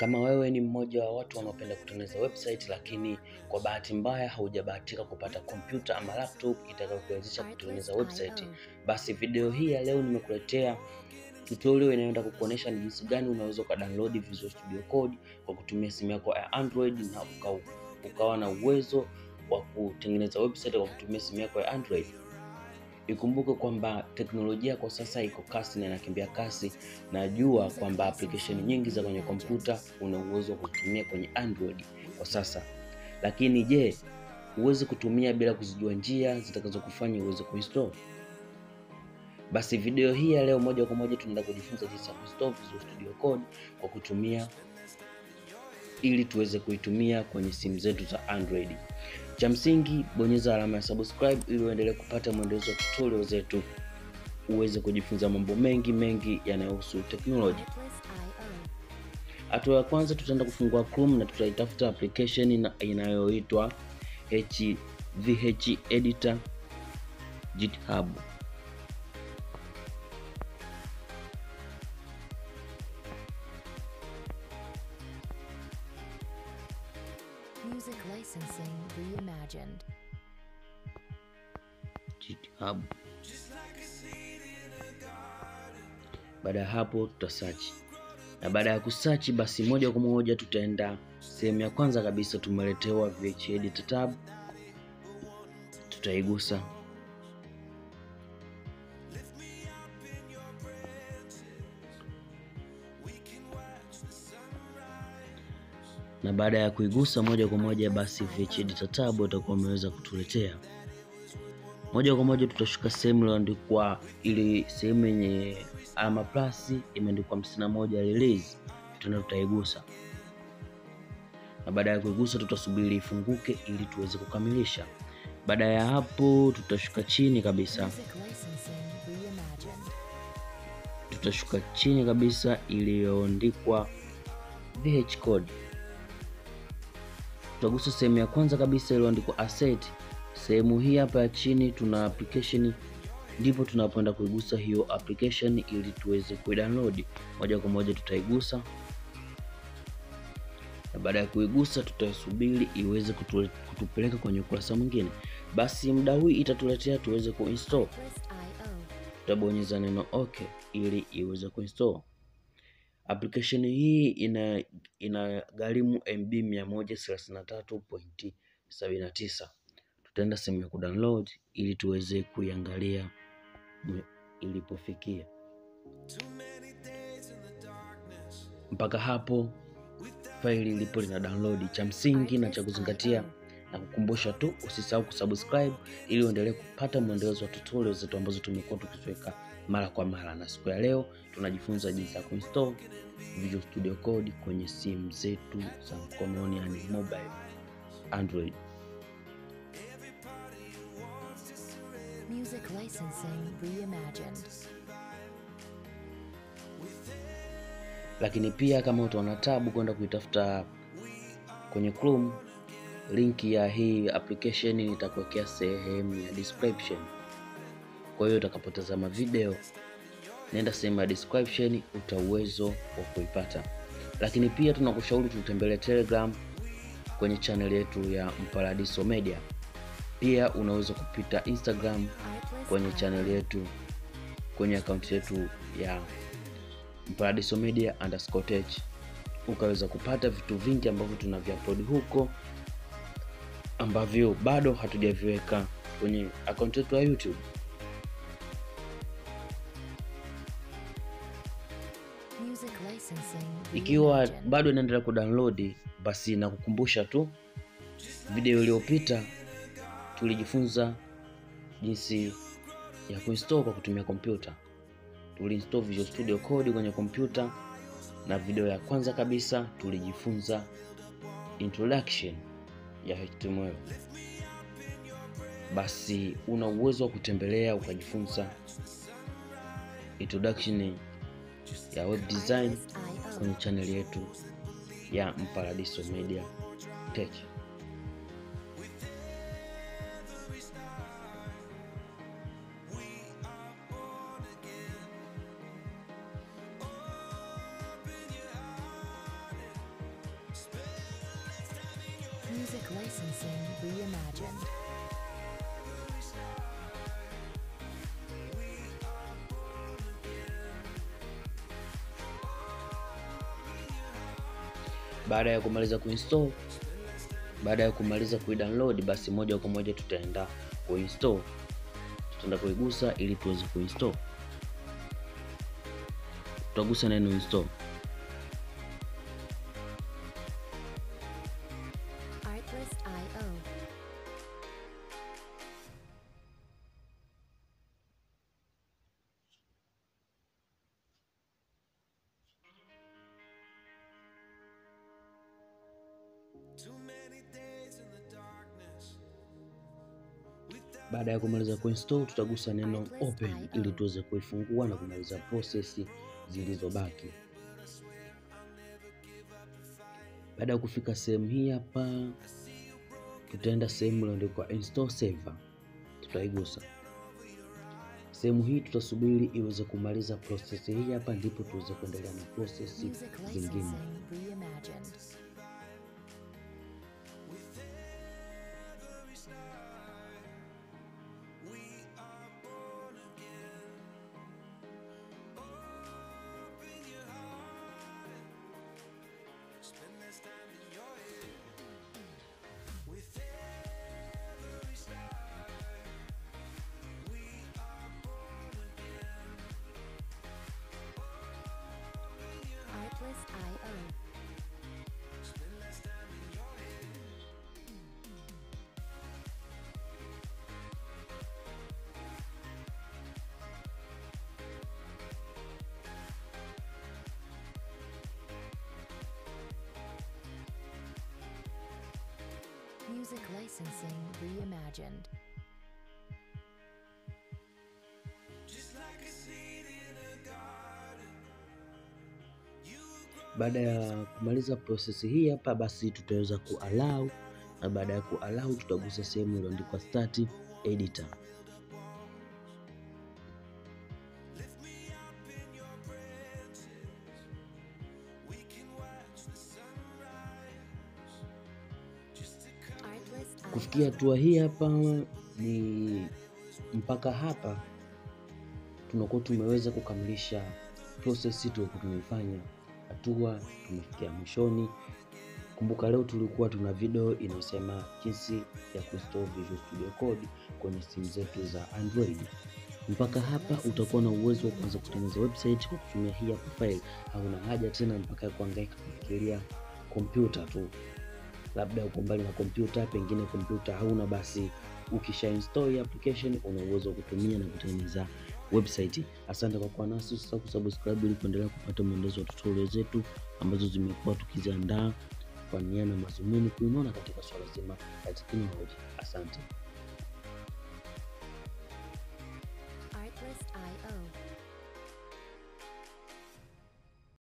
Kama wewe ni mmoja wa watu wanaopenda kutengeneza website, lakini kwa bahati mbaya haujabahatika kupata kompyuta ama laptop itakayokuwezesha kutengeneza website, basi video hii ya leo nimekuletea tutorial inayoenda kukuonesha ni jinsi gani unaweza ukadownload Visual Studio Code kwa kutumia simu yako ya Android na uka, ukawa na uwezo wa kutengeneza website kwa kutumia simu yako ya Android. Ikumbuke kwamba teknolojia kwa sasa iko kasi na inakimbia kasi. Najua kwamba application nyingi za kwenye kompyuta una uwezo wa kutumia kwenye Android kwa sasa, lakini je, huwezi kutumia bila kuzijua njia zitakazokufanya uweze kuinstall? Basi video hii ya leo moja kwa moja tunaenda kujifunza jinsi ya kuinstall Visual Studio Code kwa kutumia ili tuweze kuitumia kwenye simu zetu za Android. Cha msingi bonyeza alama ya subscribe ili uendelee kupata mwendelezo wa tutorial zetu, uweze kujifunza mambo mengi mengi yanayohusu teknolojia. Hatua ya kwanza, tutaenda kufungua Chrome na tutaitafuta application inayoitwa HVH Editor GitHub. Music licensing reimagined. GitHub. Baada ya hapo tutasearch, na baada ya kusearch basi moja kwa moja tutaenda sehemu ya kwanza kabisa, tumeletewa VH Editor tab, tutaigusa. Na baada ya kuigusa moja kwa moja basi VH Editor tab utakuwa umeweza kutuletea moja kwa moja tutashuka sehemu iliyoandikwa ili sehemu yenye alama plus imeandikwa hamsini na moja release, tutaenda tutaigusa, na baada ya kuigusa tutasubiri ifunguke ili tuweze kukamilisha. Baada ya hapo tutashuka chini kabisa, Music licensing reimagined. tutashuka chini kabisa iliyoandikwa VH Code, tutagusa sehemu ya kwanza kabisa iliyoandikwa asset sehemu hii hapa ya chini tuna application, ndipo tunapoenda kuigusa hiyo application ili tuweze kuidownload. Moja kwa moja tutaigusa, na baada ya kuigusa tutasubiri iweze kutule, kutupeleka kwenye ukurasa mwingine. Basi muda huu itatuletea tuweze kuinstall. Checklist.io. Tutabonyeza neno okay ili iweze kuinstall. Application hii ina ina gharimu MB 133.79 tutaenda sehemu ya kudownload ili tuweze kuiangalia ilipofikia. Mpaka hapo faili ilipo lina download. Cha msingi na cha kuzingatia na kukumbusha tu, usisahau kusubscribe ili uendelee kupata mwendelezo wa tutorial zetu ambazo tumekuwa tukiziweka mara kwa mara, na siku ya leo tunajifunza jinsi ya kuinstall Visual Studio Code kwenye simu zetu za mkononi, yani mobile Android. Music licensing reimagined. lakini pia kama utaona tabu kwenda kuitafuta kwenye Chrome, linki ya hii application nitakuwekea sehemu ya description. Kwa hiyo utakapotazama video, nenda sehemu ya description, uta uwezo wa kuipata. Lakini pia tunakushauri tutembelee Telegram kwenye channel yetu ya Mparadiso Media. Pia unaweza kupita Instagram kwenye channel yetu kwenye akaunti yetu ya Paradiso Media underscore tech ukaweza kupata vitu vingi ambavyo tunaviupload huko ambavyo bado hatujaviweka kwenye akaunti yetu ya YouTube. Music licensing Ikiwa reimagined. bado inaendelea kudownload, basi nakukumbusha tu video iliyopita tulijifunza jinsi ya kuinstall kwa kutumia kompyuta. Tuliinstall Visual Studio Code kwenye kompyuta, na video ya kwanza kabisa tulijifunza introduction ya HTML. Basi una uwezo wa kutembelea ukajifunza introduction ya web design Checklist.io. kwenye channel yetu ya Mparadiso Media Tech. Music licensing reimagined. Baada ya kumaliza kuinstall, baada ya kumaliza kuidownload, basi moja kwa moja tutaenda kuinstall, tutaenda kuigusa ili tuweze kuinstall. Tutagusa neno install. Artlist.io. Baada ya kumaliza kuinstall, tutagusa neno open ili tuweze kuifungua na kumaliza process zilizobaki. Baada ya kufika sehemu hii hapa, tutaenda sehemu iliyoandikwa install saver, tutaigusa sehemu hii. Tutasubiri iweze kumaliza process hii hapa, ndipo tuweze kuendelea na process Music zingine. licensing reimagined. Artlist.io. Music licensing reimagined. Baada ya kumaliza process hii hapa, basi tutaweza kuallow, na baada ya kuallow tutagusa sehemu iliyoandikwa start editor. Artlist.io. Kufikia hatua hii hapa ni mpaka hapa tunakuwa tumeweza kukamilisha process tulikuwa tumeifanya, hatua tumefikia mwishoni. Kumbuka leo tulikuwa tuna video inayosema jinsi ya kuinstall Visual Studio Code kwenye simu zetu za Android. Mpaka hapa utakuwa na uwezo wa kuanza kutengeneza website kwa kutumia hii hapa file. Hauna haja tena mpaka ya kuhangaika kufikiria kompyuta tu, labda uko mbali na kompyuta, pengine kompyuta hauna, basi ukisha install hii application una uwezo wa kutumia na kutengeneza website. Asante kwa kuwa nasi, usisahau kusubscribe ili kuendelea kupata mwendelezo wa tutorial zetu ambazo zimekuwa tukiziandaa kwa nia na mazumuni kuinona katika swala zima la teknolojia. Asante.